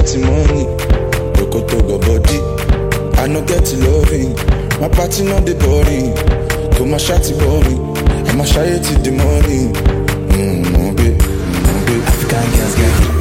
get money. Dokoto go body. I no get loving. My party not the boring. Go my shawty boring. I'ma shy till the morning. Mm, babe, mm, babe. African girls get